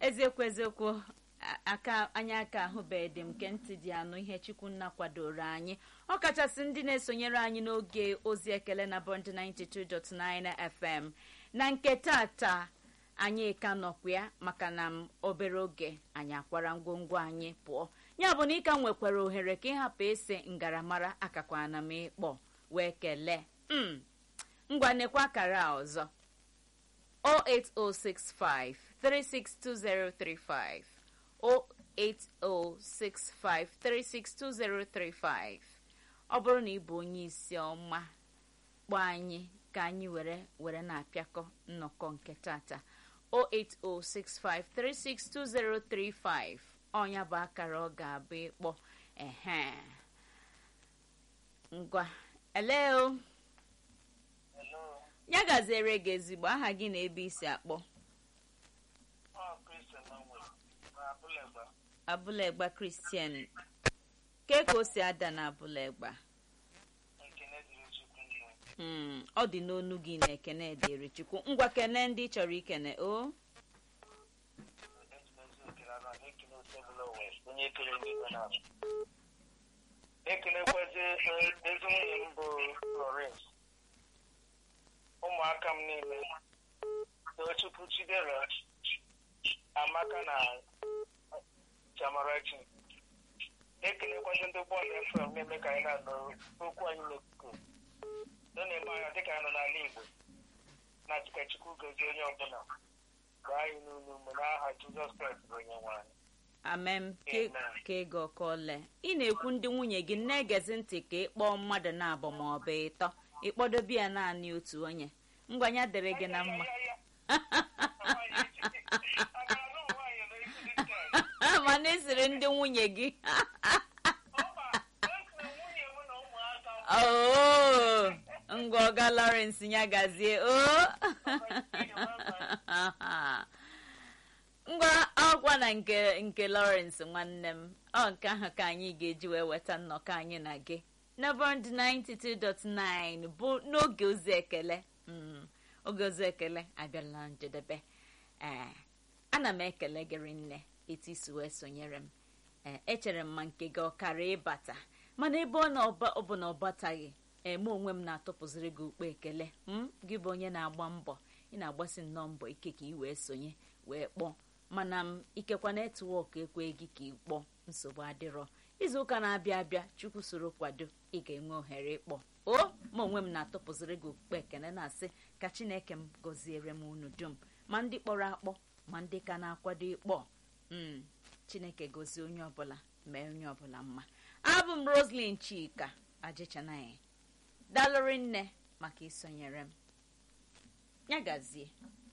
eziokwu eziokwu aka anyị aka ahụbeghị dị m nke ntị dị anụ ihe chukwunna kwadoro anyị ọ kachasị ndị na-esonyere anyị n'oge ozi ekele na bond 92.9 fm na nke tata anyị ka nọkwa ya maka na m obere oge anyị akwara ngwongwo anyị pụọ ya bụ na ịka nwekwara ohere ka ịhapụ ese ngaramara akakwana m ịkpọ wee kelee m ngwa nekwa akara a ọzọ 08065 362035 08065362035 ọ bụrụ na ị bụ onye isi ọma kpọọ anyị ka anyị were were na-apịakọ nnọkọ nke tata 08065362035 ọnya bụ akara ọ ga-abụ ịkpọ ehe ngwa eleo ya gaziere gị ezigbo aha gị na ebe isi akpọ abụlegba kristian ke ka o si ada na abụlegba ọ dị n'onu gị na ekene dịrị chukwu ngwa kene ndị chọrọ ikene o ekelekwazi ezi nwunye m bụ Florence ụmụaka m niile tochukwu chidera amaka na chamarachi ekelekwazi ndị bọọlụ efrem na-eme ka anyị na-anụ okwu anyị n'okuku nọ na-eme anya dịka anyị nọ n'ala igbo na chukwu gozie onye ọbụla gaa anyị n'ụlọ mgbe n'aha jizọs kraịst bụ onye nwe anyị amem ka ego ọkọle ị na-ekwu ndị nwunye gị na-egezi ntị ka ị kpọọ mmadụ na-abụ ma ọ bụ ịtọ ịkpọdobe ya naanị otu onye ngwanya dịrị gị na mma mana esiri ndị nwunye gị oo ngwa ọga Lawrence ya gazie o ngwa ọkwa na nke nke Lawrence nwanne m ọ nke ahụ ka anyị ga-eji wee weta nnọkọ anyị na gị na bond 92.9 bụ n'oge ozi ekele oge ozi ekele abịala njedebe ee ana m ekele gịrị nne etu isi wee sonyere m ee echere m ma nke gị ọkara ịbata mana ebe ọ bụ na ọ bataghị eme onwe m na-atụpụziri gị ukpo ekele m gị bụ onye na-agba mbọ ị na-agbasi nnọọ mbọ ike ka ị wee sonye wee kpọọ mana m ikekwa netwọk ekwe gị ka ị kpọọ nsogbu adịrọ izu ụka na-abịa abịa chukwu soro kwado ị ga-enwe ohere ịkpọ o ma onwe m na-atụpụziri gị okpukpe ekene na-asị ka chineke m gọziere m unu dum ma ndị kpọrọ akpọ ma ndị ka na-akwado ịkpọ m chineke gozie onye ọbụla mee onye ọbụla mma abụ m roslyn chika ajịchanaghị dalụrị nne maka isonyere m ya gazie